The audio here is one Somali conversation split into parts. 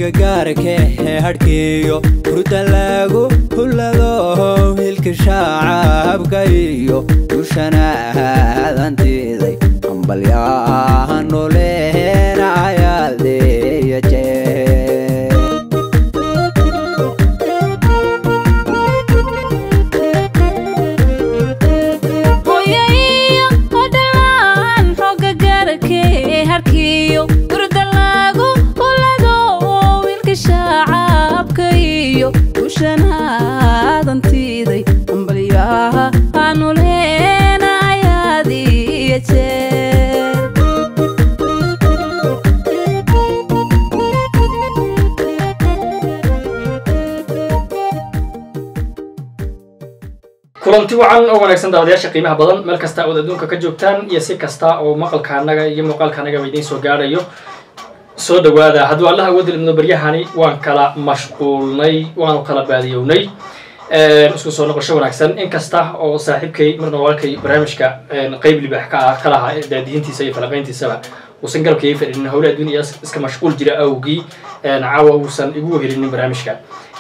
xooga gaarka ee hadhkiiyo hurda lagu hullado hilka shaacabka iyo dushana aadantiiday ambalyaha noleena ayaaleeya jeer hooyaiyo odhalaan xooga gaarkee harkiyo hurda lagu hulado wiilka shaacabka iyo dushanaaadantiiday ambalyaha hanuleena ayaad iyo jeer kulanti wacan oo wanaagsan daawadayaasha qiimaha badan meel kasta ood adduunka ka joogtaan iyo si kasta oo maqalka anaga iyo muuqaalka anagaba idiin soo gaadhayo soo dhawaada hadduu allaha awoodi idmo baryahani waan kala mashquulnay waanu kala baadiyownay isku soo noqosho wanaagsan in kasta oo saaxiibkay marna walaalkay barnaamijka qeyb libaax ka ah kalaha daadihintiisa iyo falaqayntiisaba uusan garabka ii fadhinin howle adduun iyo iska mashquul jira awgii caawa uusan igu helinin barnaamijka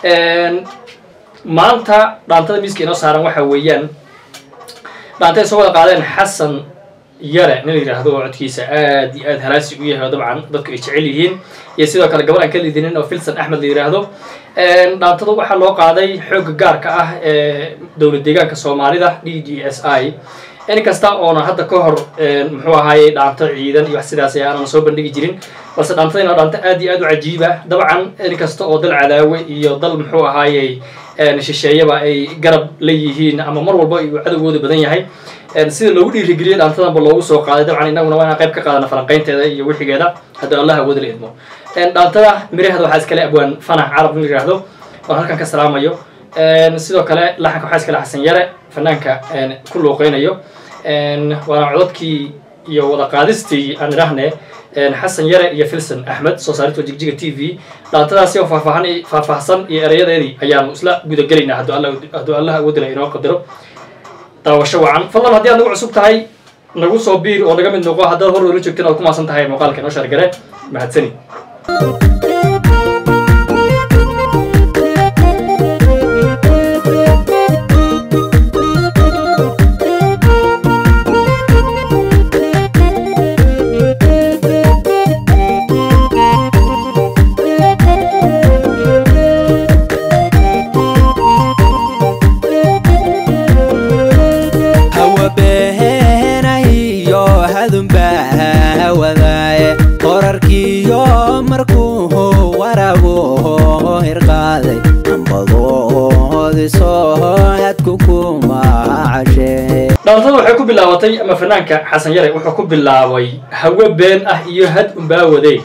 maanta dhaantada miiska inoo saaran waxa weeyaan dhaantay soo wada qaadeen xasan yare nin la yidhaahdo oo codkiisa aad iyo aad halaasi u yahay oo dabcan dadku ay jecel yihiin iyo sidoo kale gabar aan ka lidinin oo filson axmed la yidhaahdo dhaantada waxaa loo qaaday xoogga gaarka ah ee dowlad deegaanka soomaalida d d s i in kasta oona hadda ka hor muxuu ahaayey dhaanto ciidan iyo wax sidaas aanan soo bandhigi jirin balse dhaantadina waa dhaanto aad iyo aad u cajiiba dabcan in kasta oo dal cadaawe iyo dal muxuu ahaayey shisheeyaba ay garab leeyihiin ama mar walba uu cadowgooda badan yahay sida loogu dhiirigeliyay dhaantadanba loogu soo qaaday dabcan innaguna waa inaan qayb ka qaadana falanqaynteeda iyo wixigeeda haddii allah awooda la idmo dhaantada miraheeda waxaa iskale abwaan fanax carab la yidhaahdo oon halkan ka salaamayo sidoo kale laxanka waxaa iskale xasan yare fanaanka ku luuqeynayo waana codadkii iyo wada qaadistii aan idhaahne xasan yare iyo filson axmed soo saarinto jigjiga t v dhaantadaasi oo faahfaahan faahfaahsan iyo erayadeedii ayaanu isla gudagelaynaa hadduu allah awoodila inoo qadaro daawasho wacan fadlan haddii aad nagu cusub tahay nagu soo biir oo naga mid noqo haddaad hor oola joogteen oad ku maasan tahay muuqaalka inoo shargare mahadsani hawa beenahiyo hadunbaa wadaaye qorarkiyo markuu waraabo hirqaaday ambadoodisoo hadku kuma cashee dhaantada waxay ku bilaabatay ama fanaanka xasan yare wuxuu ku bilaabay hawe been ah iyo had unbaa waday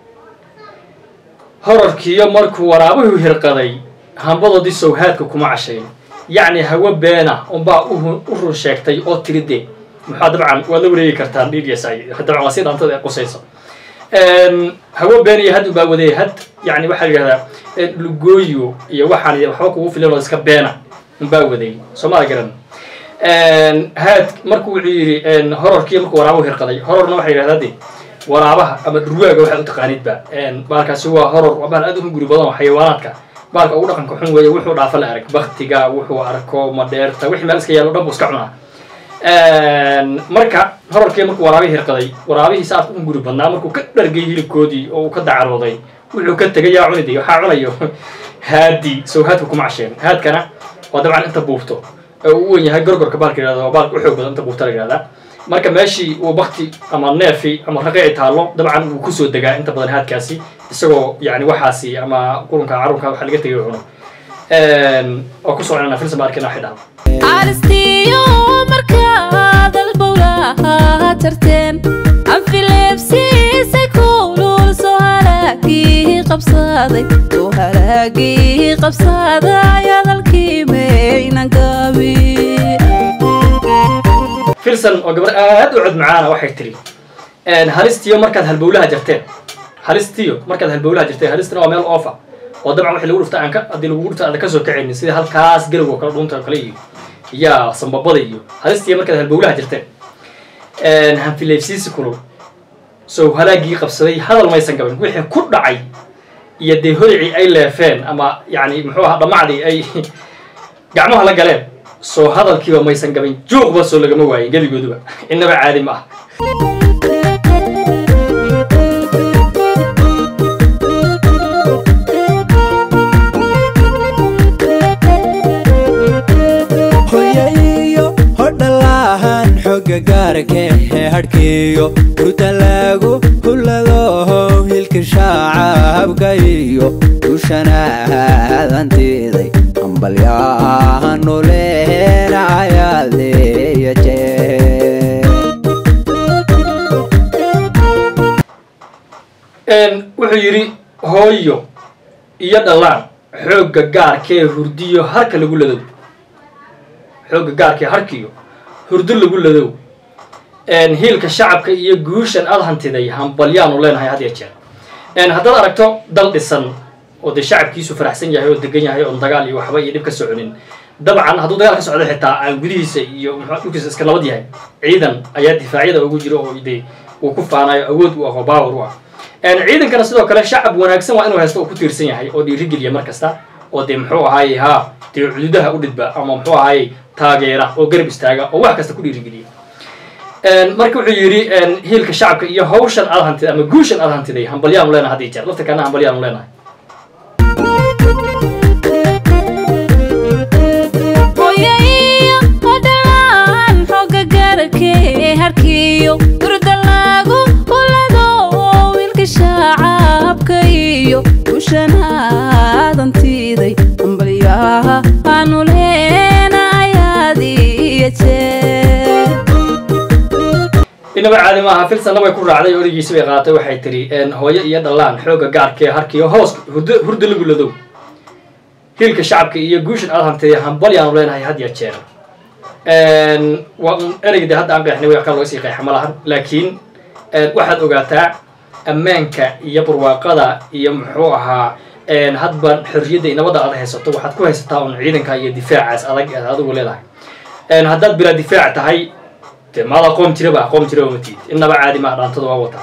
horarkiiyo markuu waraabuhu hirqaday hambadoodii sowhaadka kuma cashayn yacni hawe beena unbaa u run sheegtay oo tiridee maxaa dabcan waad la wareegi kartaan d d s i dabcan waa si dhaantada ay qusayso hawe been iyo had unbaa waday had yani waxaa la yidhahdaa lugooyo iyo waxaan waxba kugu filan oo iska beena unbaa waday soo maa garan haad marku wuxuu yidhi hororkii markuu waraabuhu hirqaday hororna waxaa yidhahdaa de waraabaha ama dhurwaaga waxaad u taqaanidba baalkaasi waa horor waa baal aad u hunguri badan oo xayawaanaadka baalka ugu dhaqanka xun weeye wuxuu dhaafa la arag baktiga wuxuu arko madheerta wixii meel iska yaalo dhan buu iska cunaa marka hororkii markuu waraabihii hirqaday waraabihii saadka u hunguri badnaa markuu ka dhargay hilibkoodii oo uu ka dacarooday wuxuu ka tegay yaa cuniday waxaa cunayo haadi sow haadka kuma casheen haadkana waa dabcan inta buubto oo u wen yahay gorgorka baalka yihahda waa baalka u xoog badan inta buubta la yihahdaa marka meeshii uu bakti ama neefi ama raqi ay taallo dabcan wuu kusoo degaa inta badan haadkaasi isagoo yani waxaasi ama qurunka carunka waxa laga tegay cuno oo ku soconana filsan baa arkina waxay dhahan aristiyo markaad albowlaha tarteen anfileebsiisay kulul soo halaagii qabsaday soo halaagii qabsaday hadalkii maynan gabi filson oo gabar aad u cod macaana waxay tiri halistiyo markaad halbowlaha jarteen halistiyo markaad halbowlaha jarteen halistana waa meel oofa oo dabcan wixii lagu dhufta aan ka haddii lagu dhufta aan ka soo kacaynin sida halkaas galowga kale dhunta oo kale iyo yaa sambabada iyo halistiyo markaad halbowlaha jarteen hanfileefsiisi kulul sow halaagii qabsaday hadal maysan gabin wixii ku dhacay iyo dee hodicii ay leefeen ama yacni muxuu ahaa dhammacdii ay gacmaha la galeen soo hadalkiiba maysan gabin juuqba soo lagama waayin gebigooduba innaba caadi ma ah hoyaiyo hodhalaahan xooga gaarkee hadhkiiyo hurdalaagu hullado hilka shaacabka iyo dushanaaadantiiday ambalyaanu leena ayaaleeya jee wuxuu yidhi hooyo iyo dhallaan xoogga gaarkee hurdiyo harka lagu ladow xoogga gaarkee harkiyo hurdo lagu ladow hiilka shacabka iyo guushan aad hantiday hambalyaanu leenahay had ya jeer haddaad aragto dal dhisan oo dee shacabkiisu faraxsan yahay oo degan yahay oon dagaal iyo waxba iyo dhib ka soconin dabcan hadduu dagaal ka socdo xitaa aan gudihiisa iyo muxuu dhulkiisa iska nabad yahay ciidan ayaa difaacyada ugu jira oo dee uu ku faanayo awood u ah oo baawar u ah ciidankana sidoo kale shacab wanaagsan waa inuu haysto oo ku tiirsan yahay oo dhiirigeliya mar kasta oo dee muxuu ahaaye ha dee cududaha u dhidba ama muxuu ahaaye taageera oo garab istaaga oo wax kasta ku dhiirigeliya marka wuxuu yidhi hiilka shacabka iyo hawshan aad hantiday ama guushan aad hantiday hambalyaanu leenahay had iyo jeer lafta kalena hambalyaanu leenahay hooyaiyo hodhalaan xooga gaarkee harkiyo hurdalaagu hulado wiilka shaacabka iyo gushanaaadantiiday ambalyaha aanu leena ayaad iyo jeer inaba caadi maaha filsanna way ku raacday origiisi bay qaadatay waxay tiri hooyo iyo dhallaan xoogga gaarkee harkiyo hoos hurdo hurdo lagu ladow hiilka shacabka iyo guushan aad hantiday hambalyaanu leenahay had ya jeer waa un ereyga dee hadda aan qeexnay wax kale looga sii qeexa ma lahan laakiin waxaad ogaataa ammaanka iyo barwaaqada iyo muxuu ahaa hadba xorriyadda iyo nabadda aad haysato waxaad ku haysataa un ciidanka iyo difaacaas adag aad adigu leedahay haddaad bilaa difaac tahay dee maada qoom jiraba qoom jiraba matid innaba caadi maa dhaantada waa wataa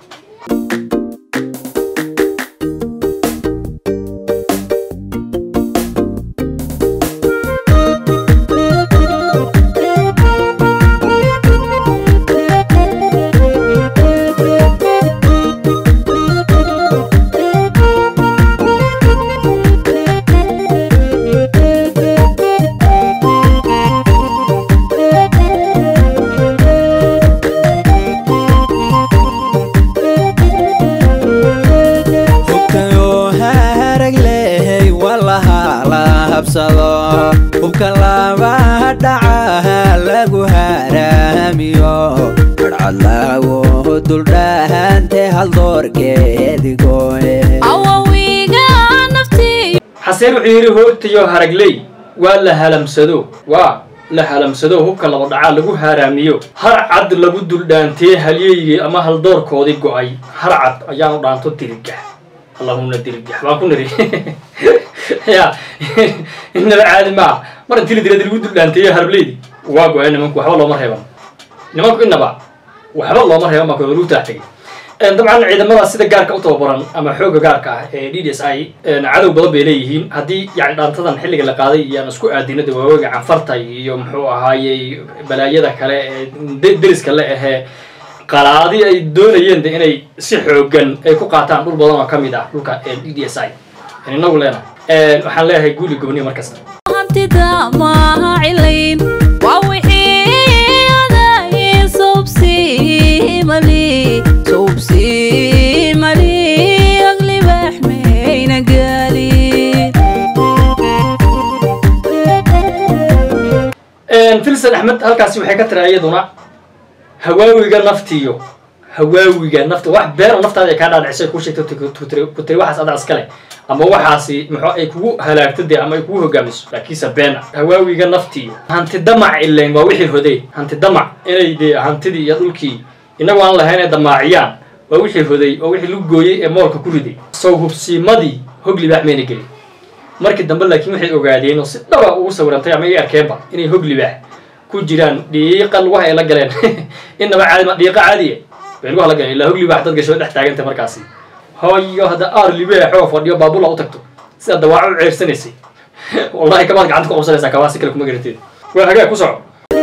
hubkayoo harag lehay walaha la habsado hubka labaha dhacaha lagu haraamiyo cadcad lagu duldhahante haldoorkeedigoe awawiga naftiyo xaseen wuxuu yidhi hoogtayo haragley waa la halamsado waa la halamsado hubka laba dhacaa lagu haaraamiyo har cad lagu duldhaantee halyeygii ama haldoorkoodii go-ay har cad ayaanu dhaanto dirigax allahumna dirigax baan ku niri ya inaba caadi maa mar intii la diradi lagu duldhaanteeyo harableydi waa go-ay nimanku waxba looma reeban nimanku inaba waxba looma reeban baa ku lagu taax tegay dabcan ciidamada sida gaarka u tababaran ama xoogga gaarka ah ee d d s i cadow badan bay leeyihiin haddii yani dhaantadan xilliga la qaaday iyo aan isku aadinada waaweega canfarta iyo muxuu ahaayey balaayada kale ee de- deriska le ahee qalaadi ay doonayeen de inay si xoogan ay ku qaataan dhul badan oo ka mid ah dhulka d d s i inagu leenahay waxaan leeyahay guuli gobniya mar kasta hantida maaha cilayn waa wixii aday subsimali subsimali aglibax mayna gaalin filsan axmed halkaasi waxay ka tira iyaduna hawaawiga naftiyo hawaawiga nafta wax beero naftaada ay kaa dhaadhicisay kuu sheegto ku tiri waxaas adaa iskale ama waxaasi muxuu ay kugu halaagto dee ama ay kugu hogaamiso laakiinse beena hawaawiga naftiyo hanti damac ileen waa wixii hodey hanti damac inay dee hantidii iyo dhulkii inagu aan lahayn ay damaaciyaan waa wixii hoday oo wixii lagu gooyey ee moolka ku riday sow hubsiimadii hog libaax mayna gelin markii dambe laakiin waxay ogaadeen oo si dhaba ugu sawirantay ama ay arkeenba inay hog libaax ku jiraan dhiiqa lugaha ay la galeen inaba caadi ma dhiiqa caadiya bay lugaha la galeen ilaa hog libaax dad gasho dhex taagantay markaasi hooyo hadda aar libaaxoo fadhiyo baabula u tagto sida dawaaco u ceersanaysay wallahi kabaad gacanta ku qabsanaysaa kabaa si kale kuma garateed waa hagaag ku soco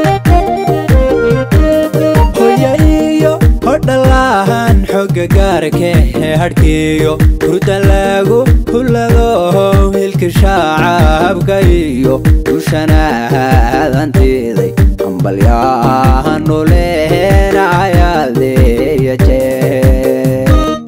hoya iyo hodhalaan xooga gaarka ee hadhkiiyo hurda lagu hulado hilka shaacabka iyo dushana aadantiiday ambalyaanu leenayadeeya jee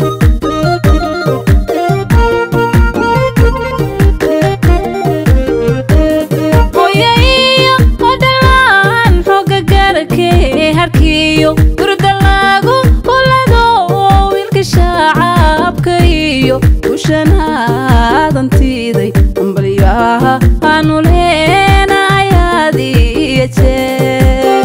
hooyo iyo hodhalaan xooga gaarkee harkiyo gurda lagu hulado wiilka shaacabka iyo ushanaadantiiday ambalyaha aanu leenayaad iyo jeer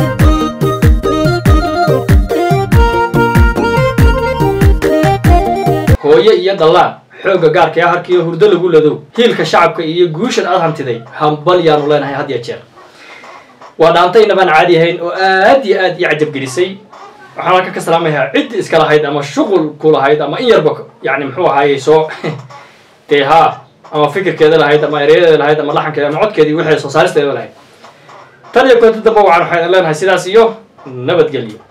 hooye iyo dallaan xoogga gaarka ee harkiiyo hurdo lagu ladow hiilka shacabka iyo guushan aad hantiday hambal yaanu leenahay had ya jeer waa dhaantayna baan caadi ahayn oo aad iyo aad ii cajabgelisay waxaan halka ka salaamayaa ciddii iska lahayd ama shuqul ku lahayd ama in yarba yani muxuu ahaayey soo dee haa ama fikirkeeda lahayd ama ereyadeeda lahayd ama laxankeeda ama codkeedii wixii soo saaristeeda lahayd tan iyo koonta dambe waxaan waxaan leenahay sidaas iyo nabadgelyo